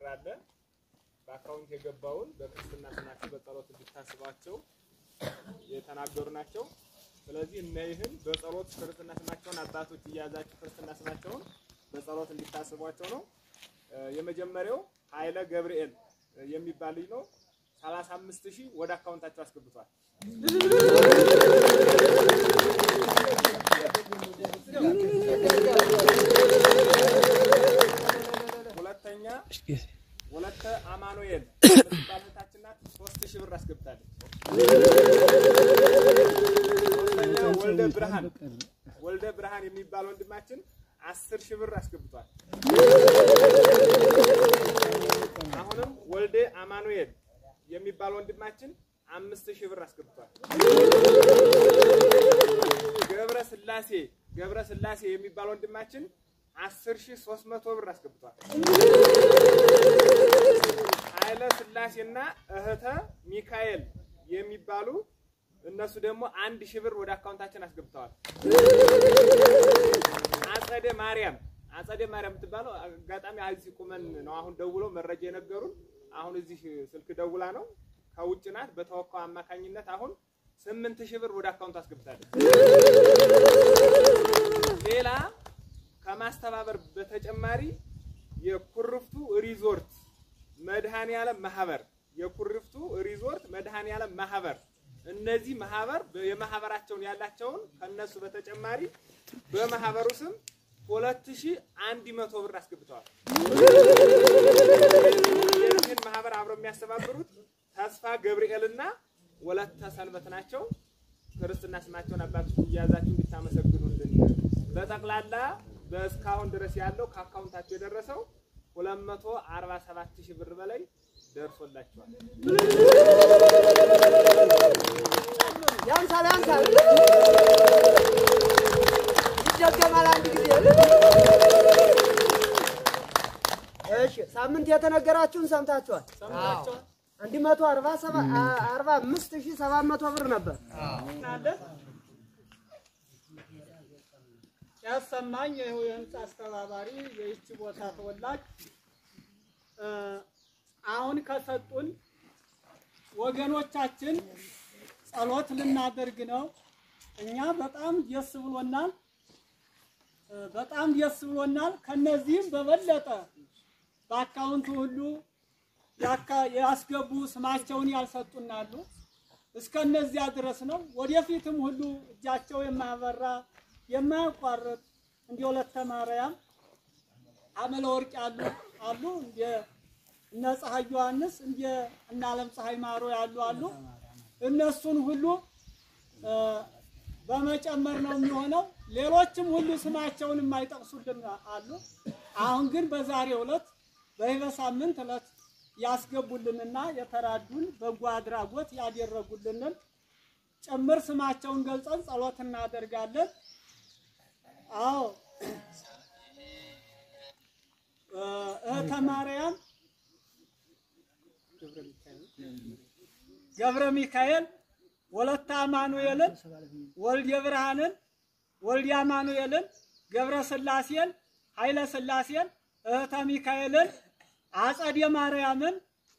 ብር አለ በአካውንት የገባውን በክርስትና ስማቸው በጸሎት እንድታስባቸው የተናገሩ ናቸው። ስለዚህ እነይህን በጸሎት ክርስትና ስማቸውን አባቶች እያያዛችሁ ክርስትና ስማቸውን በጸሎት እንዲታስቧቸው ነው። እ፣ የመጀመሪያው ኃይለ ገብርኤል የሚባል ልጅ ነው። 35 ሺህ ወደ አካውንታቸው አስገብቷል። ሁለተኛ ወለተ አማኑኤል የምትባል እህታችን ናት። ሶስት ሺህ ብር አስገብታለች። ሶስተኛ ወልደ ብርሃን ወልደ ብርሃን የሚባል ወንድማችን አስር ሺህ ብር አስገብቷል። አሁንም ወልደ አማኑኤል የሚባል ወንድማችን አምስት ሺህ ብር አስገብቷል። ገብረ ስላሴ ገብረ ስላሴ የሚባል ወንድማችን አስር ሺህ ሶስት መቶ ብር አስገብቷል። ኃይለ ስላሴና እህተ ሚካኤል የሚባሉ እነሱ ደግሞ አንድ ሺህ ብር ወደ አካውንታችን አስገብተዋል። አጸደ ማርያም አጸደ ማርያም የምትባለው አጋጣሚ እዚህ ቁመን ነው አሁን ደውሎ መረጃ የነገሩን። አሁን እዚህ ስልክ ደውላ ነው ከውጭ ናት። በተወካው አማካኝነት አሁን ስምንት ሺህ ብር ወደ አካውንቱ አስገብታለች። ሌላ ከማስተባበር በተጨማሪ የኩርፍቱ ሪዞርት መድኃኔዓለም ማህበር የኩርፍቱ ሪዞርት መድኃኔዓለም ማህበር እነዚህ ማህበር የማህበራቸውን ያላቸውን ከነሱ በተጨማሪ በማህበሩ ስም ሁለት ሺህ አንድ መቶ ብር አስገብተዋል። የዚህን ማህበር አብረው የሚያስተባብሩት ተስፋ ገብርኤልና ወለተ ሰንበት ናቸው። ክርስትና ስማቸውን አባቶች እያያዛችሁ እንድታመሰግኑልን። በጠቅላላ በእስካሁን ድረስ ያለው ከአካውንታቸው የደረሰው 247 ሺህ ብር በላይ ደርሶላቸዋል። ያንሳል ያንሳል ይደገማል አንድ ጊዜ። እሺ ሳምንት የተነገራችሁን ሰምታችኋል። አንድ መቶ አርባ ሰባ- አርባ አምስት ሺህ ሰባት መቶ ብር ነበር። ያሰማኝ ይኸው የህንፃ አስተባባሪ የይቺ ቦታ ተወላጅ እ፣ አሁን ከሰጡን ወገኖቻችን ጸሎት ልናደርግ ነው። እኛ በጣም ደስ ብሎናል፣ እ፣ በጣም ደስ ብሎናል። ከነዚህም በበለጠ በአካውንቱ ሁሉ ያካ- ያስገቡ ስማቸውን ያልሰጡናሉ። እስከነዚያ ድረስ ነው። ወደፊትም ሁሉ እጃቸው የማያበራ የማያቋርጥ እንደ ወለተ ማርያም አመለ ወርቅ ያሉ አሉ እንደ እነ ፀሐይ ዮሐንስ እንደ እነ ዓለም ፀሐይ ማሮ ያሉ አሉ። እነሱን ሁሉ እ፣ በመጨመር ነው የሚሆነው። ሌሎችም ሁሉ ስማቸውን የማይጠቅሱልን አሉ። አሁን ግን በዛሬው ዕለት በህበ ሳምንት ዕለት ያስገቡልንና የተራዱን በጎ አድራጎት ያደረጉልንን ጭምር ስማቸውን ገልጸን ጸሎት እናደርጋለን። አዎ እ፣ እህተ ማርያም ገብረ ሚካኤል ወለተ አማኑኤልን ወልደ ብርሃንን ወልደ አማኑኤልን ገብረ ስላሴን ኃይለ ስላሴን እህተ ሚካኤልን አጸደ ማርያምን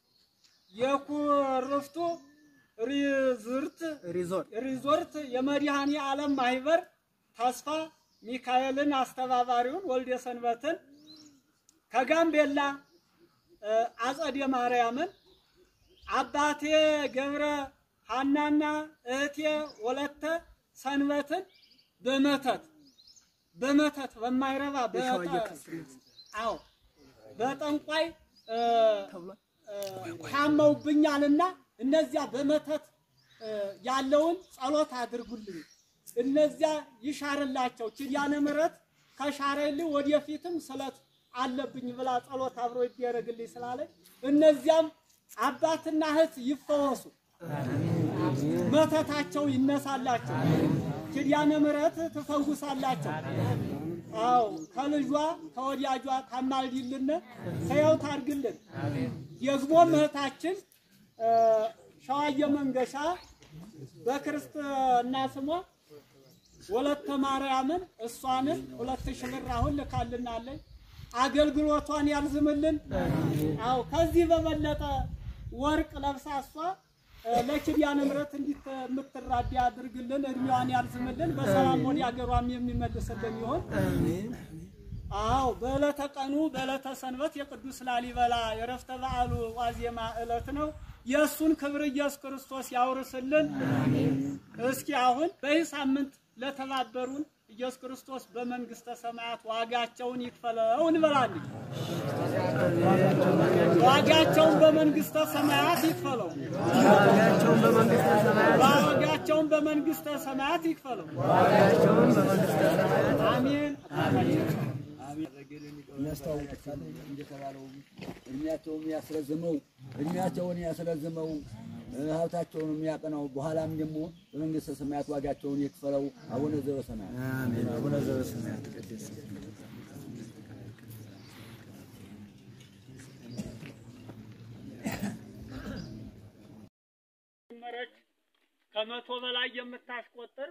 የኩርፍቱ ሪዞርት ሪዞርት ሪዞርት የመድኃኔ ዓለም ማህበር ተስፋ ሚካኤልን አስተባባሪውን ወልደ ሰንበትን ከጋምቤላ እ፣ አጸደ ማርያምን አባቴ ገብረ ሐናና እህቴ ወለተ ሰንበትን በመተት በመተት በማይረባ በጠ- አዎ በጠንቋይ እ፣ እ፣ ታመውብኛልና እነዚያ በመተት እ፣ ያለውን ጸሎት አድርጉልኝ። እነዚያ ይሻርላቸው። ኪዳነ ምሕረት ከሻረልኝ ወደፊትም ስለት አለብኝ ብላ ጸሎት አብሮ ይደረግልኝ ስላለኝ እነዚያም አባትና እህት ይፈወሱ፣ መተታቸው ይነሳላቸው፣ ኪዳነ ምሕረት ትፈውሳላቸው። አዎ ከልጇ ከወዳጇ ታማልድልን፣ ሕያው ታርግልን። ደግሞ እህታችን እ፣ ሸዋየ መንገሻ በክርስትና ስሟ ወለተ ማርያምን እሷንም ሁለት ሺህ ብር አሁን ልካልናለች። አገልግሎቷን ያርዝምልን። አዎ ከዚህ በበለጠ ወርቅ ለብሳ እሷ እ፣ ለኪዳነ ምሕረት እንዲት የምትራዳ ያድርግልን። እድሜዋን ያርዝምልን። በሰላም ወደ አገሯም የሚመልስልን ይሆን። አዎ በዕለተ ቀኑ በዕለተ ሰንበት የቅዱስ ላሊበላ የረፍተ በዓሉ ዋዜማ ዕለት ነው። የእሱን ክብር ኢየሱስ ክርስቶስ ያውርስልን። እስኪ አሁን በዚህ ሳምንት ለተባበሩን ኢየሱስ ክርስቶስ በመንግስተ ሰማያት ዋጋቸውን ይክፈለው እንበላለን። ዋጋቸውን በመንግስተ ሰማያት ይክፈለው። ዋጋቸውን በመንግስተ ሰማያት ዋጋቸውን በመንግስተ ሰማያት ይክፈለው። ዋጋቸውን በመንግስተ ሰማያት አሜን። የሚያስተዋውቁታል እንደተባለው እድሜያቸውን ያስረዝመው እድሜያቸውን ያስረዝመው እ፣ ሀብታቸውን የሚያቀናው በኋላም ደግሞ በመንግስተ ሰማያት ዋጋቸውን ይክፈለው። አቡነ ዘበሰማያት አሜን። አቡነ ዘበሰማያት ቅድስት ጀመረች ከመቶ በላይ የምታስቆጥር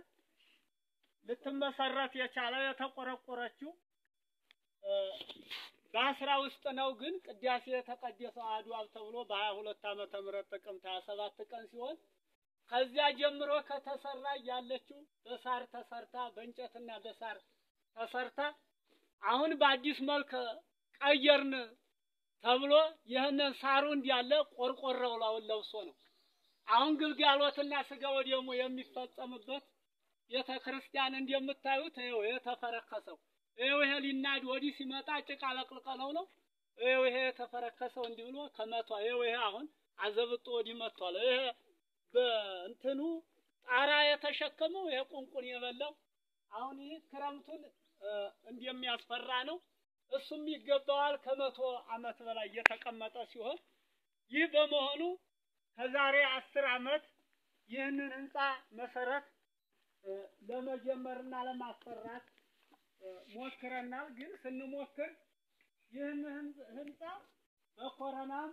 ልትመሰረት የቻለ የተቆረቆረችው እ፣ በአስራ ውስጥ ነው። ግን ቅዳሴ የተቀደሰው አሐዱ አብ ተብሎ በሀያ ሁለት ዓመተ ምህረት ጥቅምት ሀያ ሰባት ቀን ሲሆን ከዚያ ጀምሮ ከተሰራ ያለችው በሳር ተሰርታ በእንጨትና በሳር ተሰርታ አሁን በአዲስ መልክ ቀየርን ተብሎ ይህንን ሳሩ እንዲያለ ቆርቆረው ላውን ለብሶ ነው። አሁን ግልጋሎትና ስጋ ወደሙ የሚፈጸምበት ቤተ ክርስቲያን እንደምታዩት ይኸው የተፈረከሰው ይኸው ይሄ ሊናድ ወዲህ ሲመጣ ጭቃ ለቅልቀለው ነው። ይኸው ይሄ የተፈረከሰው እንዲህ ብሎ ከመቷ ይኸው ይሄ አሁን አዘብጦ ወዲህ መጥቷል። ይሄ በእንትኑ ጣራ የተሸከመው ይሄ ቁንቁን የበላው አሁን ይህ ክረምቱን እ፣ እንደሚያስፈራ ነው። እሱም ይገባዋል። ከመቶ ዓመት በላይ የተቀመጠ ሲሆን ይህ በመሆኑ ከዛሬ አስር ዓመት ይህንን ህንፃ መሰረት እ፣ ለመጀመርና ለማሰራት እ፣ ሞክረናል። ግን ስንሞክር ይህን ህን- ህንፃ በኮረናም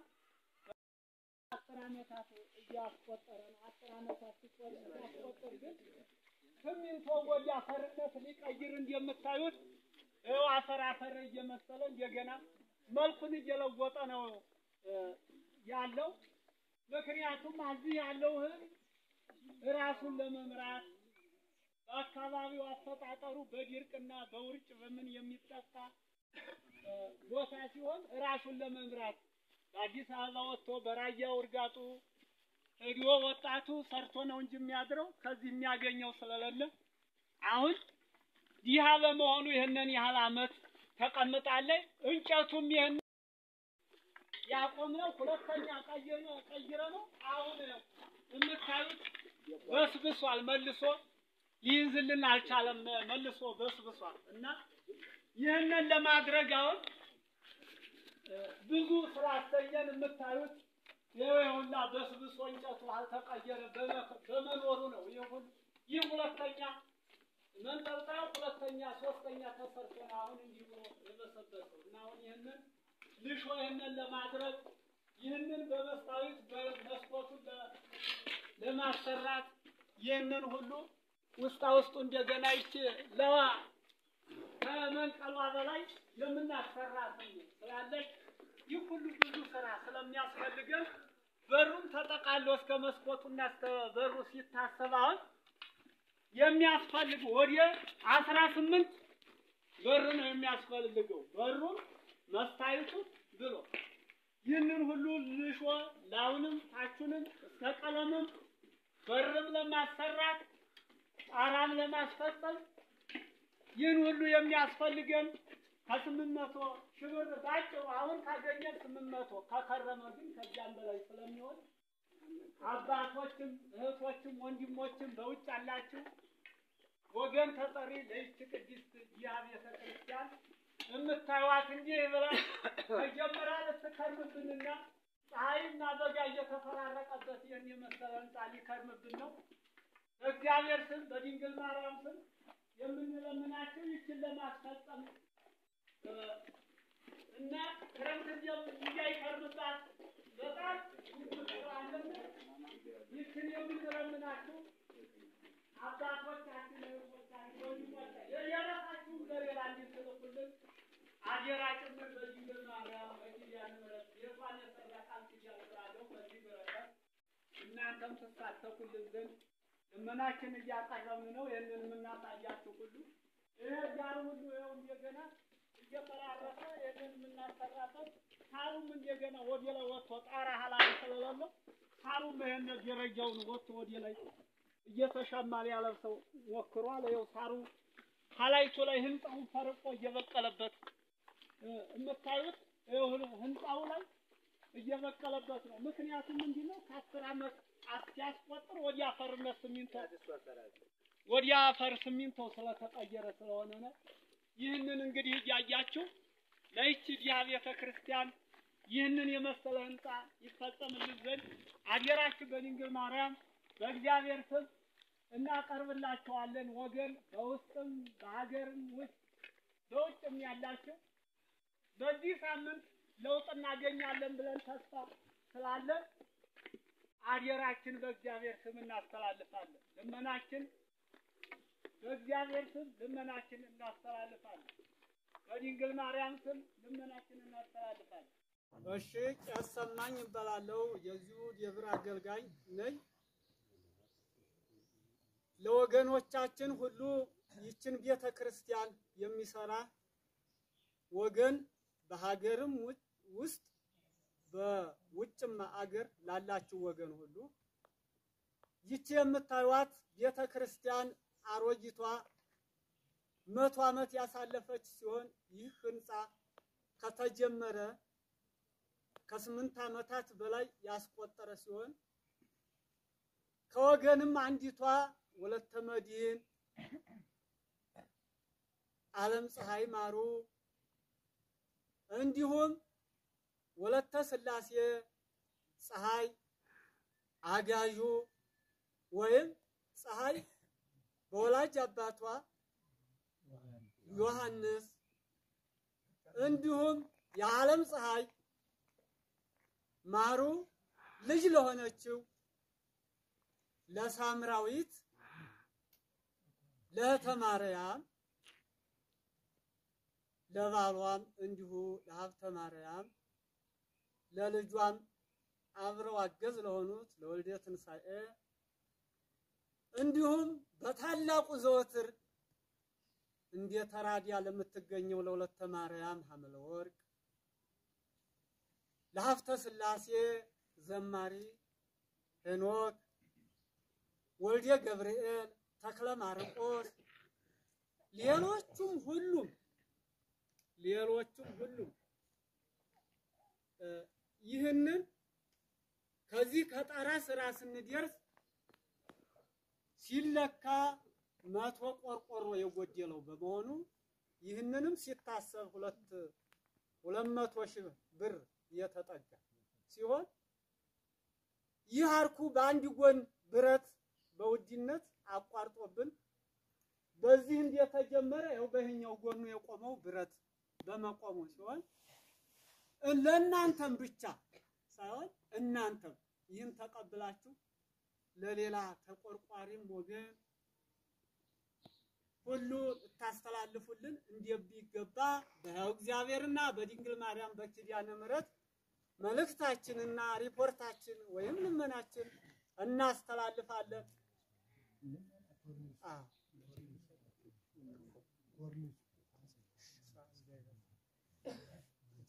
አስር ዓመታት እያስቆጠረ ነው። አስር ዓመታት ሲቆ- ሲያስቆጥር ግን ሲሚንቶ ወደ አፈርነት ሊቀይር እንደምታዩት ይኸው አፈር አፈር እየመሰለ እንደገና መልኩን እየለወጠ ነው እ፣ ያለው። ምክንያቱም እዚህ ያለው ህዝብ ራሱን ለመምራት በአካባቢው አፈጣጠሩ በድርቅና በውርጭ በምን የሚጠፋ እ፣ ቦታ ሲሆን ራሱን ለመምራት በአዲስ አበባ ወጥቶ በራያ ውርጋጡ ሄዶ ወጣቱ ሰርቶ ነው እንጂ የሚያድረው ከዚህ የሚያገኘው ስለሌለ አሁን ይህ በመሆኑ ይህንን ያህል አመት ተቀምጣለች። እንጨቱም ይህን ያቆምነው ሁለተኛ ቀይረ ቀይረ ነው። አሁን የምታዩት በስብሷል፣ መልሶ ሊይዝልን አልቻለም። መልሶ በስብሷል እና ይህንን ለማድረግ አሁን እ፣ ብዙ ስራ አሰኘን። የምታዩት ይኸው ይሁላ በስብሶ እንጨቱ አልተቀየረ በመ- በመኖሩ ነው። ይህ ሁሉ- ይህ ሁለተኛ መንጠልጣዩ ሁለተኛ ሶስተኛ ተሰርቶ ነው አሁን እንዲህ ብሎ የበሰበሰው እና አሁን ይህንን ልሾ ይህንን ለማድረግ ይህንን በመስታወት በመስኮቱን ለ- ለማሰራት ይህንን ሁሉ ውስጣ ውስጡ እንደገና ይቺ ለዋ ከመንቀሏ በላይ የምናሰራት ስላለች ይህ ሁሉ ብዙ ስራ ስለሚያስፈልገን በሩም ተጠቃሎ እስከ መስኮቱና እስከ በሩ ሲታሰብ አሁን የሚያስፈልግ ወደ አስራ ስምንት በር ነው የሚያስፈልገው። በሩም መስታየቱ ብሎ ይህንን ሁሉ ልሾ ላዩንም ታቹንም እስከ ቀለምም በርም ለማሰራት ጣራም ለማስፈጸም ይህን ሁሉ የሚያስፈልገን ከስምንት መቶ ሺህ ብር ባጭሩ አሁን ካገኘን ስምንት መቶ ከከረመ ግን ከዚያም በላይ ስለሚሆን አባቶችም እህቶችም ወንድሞችም በውጭ ያላችሁ ወገን ተጠሪ ለይህች ቅድስት ይህ ቤተ ክርስቲያን የምታዩት እንዲህ ብላ መጀመሪያ ልትከርምብንና ፀሐይና በጋ እየተፈራረቀበት ይህን የመሰለ ህንፃ ሊከርምብን ነው። በእግዚአብሔር ስም በድንግል ማርያም ስም የምንለምናችሁ ይችን ለማስፈጸም እ፣ እና ክረምት እንዲያው- እንዳይከርምባት በጣም አለን። ይችን የምንለምናችሁ አባቶቻችን እህቶቻችን ወንድሞቻችን የራሳችሁን ለሌላ እንድትልኩልን አደራ አደራ ጭምር በድንግል ማርያም በኪዳነ ምሕረት ቤቷን የሰራ ቃል ኪዳን ስላለው በዚህ በረከት እናንተም ትሳተፉልን ዘንድ ልመናችን እያቀረብን ነው። ይህንን የምናሳያችሁ ሁሉ ይህ ዳር ሁሉ ይኸው እንደገና እየፈራረሰ ይህንን የምናሰራበት ሳሩም እንደገና ወደ ላይ ወጥቶ ጣራ ሀላል ስለሌለው ሳሩም ይህን ደረጃውን ወጥቶ ወደ ላይ እየተሸማ ሊያለብሰው ሞክሯል። ይኸው ሳሩ ሀላይቱ ላይ ህንፃውን ፈርቆ እየበቀለበት እ የምታዩት ይኸው ህንፃው ላይ እየበቀለበት ነው። ምክንያቱም ምንድን ነው? ከአስር ዓመት ሲያስቆጥር ወደ አፈርነት ሲሚንቶ ወደ አፈር ሲሚንቶ ስለተቀየረ ስለሆነ ነው። ይህንን እንግዲህ እያያችሁ ለይቺ ዲያ ቤተ ክርስቲያን ይህንን የመሰለ ህንፃ ይፈጸምልን ዘንድ አገራችን በድንግል ማርያም በእግዚአብሔር ስም እናቀርብላችኋለን። ወገን በውስጥም በሀገርም ውስጥ በውጭም ያላችሁ በዚህ ሳምንት ለውጥ እናገኛለን ብለን ተስፋ ስላለን አደራችን በእግዚአብሔር ስም እናስተላልፋለን። ልመናችን በእግዚአብሔር ስም ልመናችን እናስተላልፋለን። በድንግል ማርያም ስም ልመናችን እናስተላልፋለን። እሺ ቄስ ሰማኝ እባላለሁ። የዚሁ የብር አገልጋይ ነኝ። ለወገኖቻችን ሁሉ ይችን ቤተ ክርስቲያን የሚሰራ ወገን በሀገርም ውጭ- ውስጥ በውጭም አገር ላላችሁ ወገን ሁሉ ይቺ የምታዩት ቤተ ክርስቲያን አሮጊቷ መቶ ዓመት ያሳለፈች ሲሆን ይህ ህንፃ ከተጀመረ ከስምንት ዓመታት በላይ ያስቆጠረ ሲሆን ከወገንም አንዲቷ ወለተ መድህን ዓለም ፀሐይ ማሩ እንዲሁም ወለተ ስላሴ ፀሐይ አጋዡ ወይም ፀሐይ በወላጅ አባቷ ዮሐንስ እንዲሁም የዓለም ፀሐይ ማሩ ልጅ ለሆነችው ለሳምራዊት ለእህተ ማርያም ለባሏም እንዲሁ ለሀብተ ማርያም ለልጇም አብረው አገዝ ለሆኑት ለወልደ ትንሣኤ እንዲሁም በታላቁ ዘወትር እንደ ተራዲያ ለምትገኘው ለሁለተ ማርያም ሐመለ ወርቅ ለሀብተ ሥላሴ ዘማሪ ሄኖክ ወልደ ገብርኤል ተክለ ማርቆስ ሌሎቹም ሁሉም ሌሎቹም ሁሉም እ ይህንን ከዚህ ከጣራ ስራ ስንደርስ ሲለካ መቶ ቆርቆሮ የጎደለው በመሆኑ ይህንንም ሲታሰብ ሁለት ሁለት መቶ ሺህ ብር የተጠጋ ሲሆን ይህ አርኩ በአንድ ጎን ብረት በውድነት አቋርጦብን በዚህ እንደተጀመረ ያው በይሄኛው ጎኑ የቆመው ብረት በመቆሙ ሲሆን ለእናንተም ብቻ ሳይሆን እናንተም ይህን ተቀብላችሁ ለሌላ ተቆርቋሪም ወገን ሁሉ እታስተላልፉልን እንደሚገባ በሕያው እግዚአብሔርና በድንግል ማርያም በኪዳነ ምሕረት መልእክታችንና ሪፖርታችን ወይም ልመናችን እናስተላልፋለን። አዎ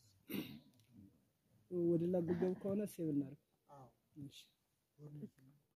ወደ ላ ጉዳዩ ከሆነ ሴቭ እናድርግ። አዎ እሺ